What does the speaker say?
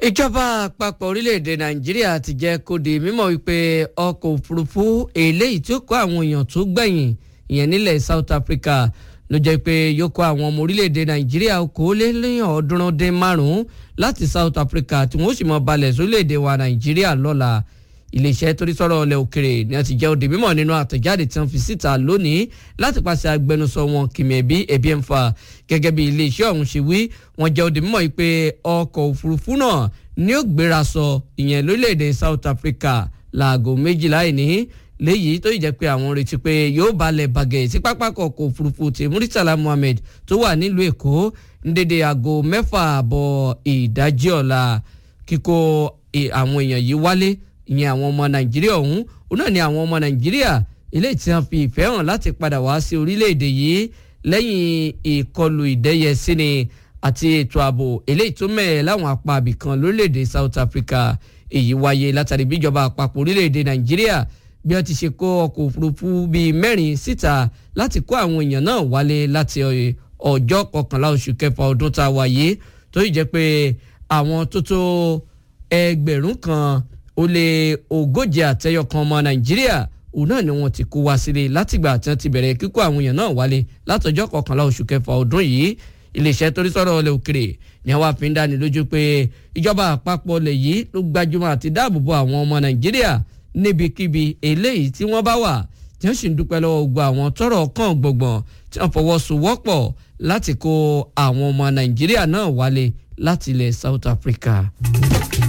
ìjọba àpapọ̀ orílẹ̀-èdè nàìjíríà ti jẹ́ kó di mímọ̀ wípé ọkọ̀ òfurufú eléyìí tí ó kó àwọn èèyàn tó gbẹ̀yìn ìyẹn nílẹ̀ South Africa ló jẹ́ pé yóò kó àwọn ọmọ orílẹ̀-èdè nàìjíríà okòólélẹ́yìn ọ̀ọ́dúnrún dín márùn-ún láti South Africa tí wọ́n sì mọ̀ balẹ̀ sórílẹ̀-èdè wa nàìjíríà lọ́la iléeṣẹ́ torí sọ̀rọ̀ ọ̀lẹ̀ òkèrè ni a ti jẹ́ òde mímọ̀ nínú àtẹ̀jáde tí wọ́n fi síta lónìí láti pàṣẹ agbẹnusọ wọn kìmẹ̀bí ẹ̀bí ẹ̀ ń fa gẹ́gẹ́ bí iléeṣẹ́ ọ̀hún ṣe wí wọ́n jẹ́ òde mímọ̀ pé ọkọ̀ òfurufú náà ni ó gbéra sọ ìyẹn lórílẹ̀‐èdè South Africa láago méjìlá ìní léyìí tó jẹ́ pé àwọn retí pé yóò balẹ̀ bàgẹ́ sí pápákọ̀ ọkọ̀ òfurufú ti Muritala Muhammed tó wà nílùú Èkó ní dédé aago mẹ́fà àbọ̀ ìdájí ọ̀la kíkó àwọn èèyàn yìí wálé ìyẹn àwọn ọmọ nàìjíríà ọ̀hún òun náà ni àwọn ọmọ nàìjíríà eléyìí tí wọ́n fi ìfẹ́ hàn láti padà wá sí orílẹ̀-èdè yìí lẹ́yìn ìkọlù ìdẹ́yẹsíni àti ètò ààbò eléyìí tó mẹ́ẹ̀ láwọn apá abìkan lórílẹ̀-èdè South Africa èyí wáyé látàrí bíjọba àpapọ̀ orílẹ̀-èdè nàìjíríà bí wọ́n ti ṣe kó ọkọ̀ òfurufú bíi mẹ́rin síta láti kó àwọn èèyàn náà wálé láti ọjọ́ kọkànlá oṣù kẹfà ọdún tá a wáyé tó yìí jẹ́ pé àwọn tó tó ẹgbẹ̀rún kan ó lé ogójì àtẹyọ kan ọmọ nàìjíríà òun náà ni wọ́n ti kó wá sílé látìgbà tí wọ́n ti bẹ̀rẹ̀ kíkó àwọn èèyàn náà wálé látọjọ́ kọkànlá oṣù kẹfà ọdún yìí iléeṣẹ́ torí sọ̀rọ̀ ọlẹ òkèrè ni wọ́n fi ń dáni lójú pé ìjọba àpapọ̀ lè yìí ló gbajúmọ̀ àti dáàbòbò àwọn ọmọ nàìjíríà níbikíbi eléyìí tí wọ́n bá wà tí wọ́n sì ń dúpẹ́ lọ́wọ́ gbogbo àwọn tọ́rọ̀ kàn gbọ̀ngbọ̀n tí wọ́n fọwọ́sowọ́pọ̀ láti kó àwọn ọmọ nàìjíríà náà wálé láti ilẹ̀ South Africa.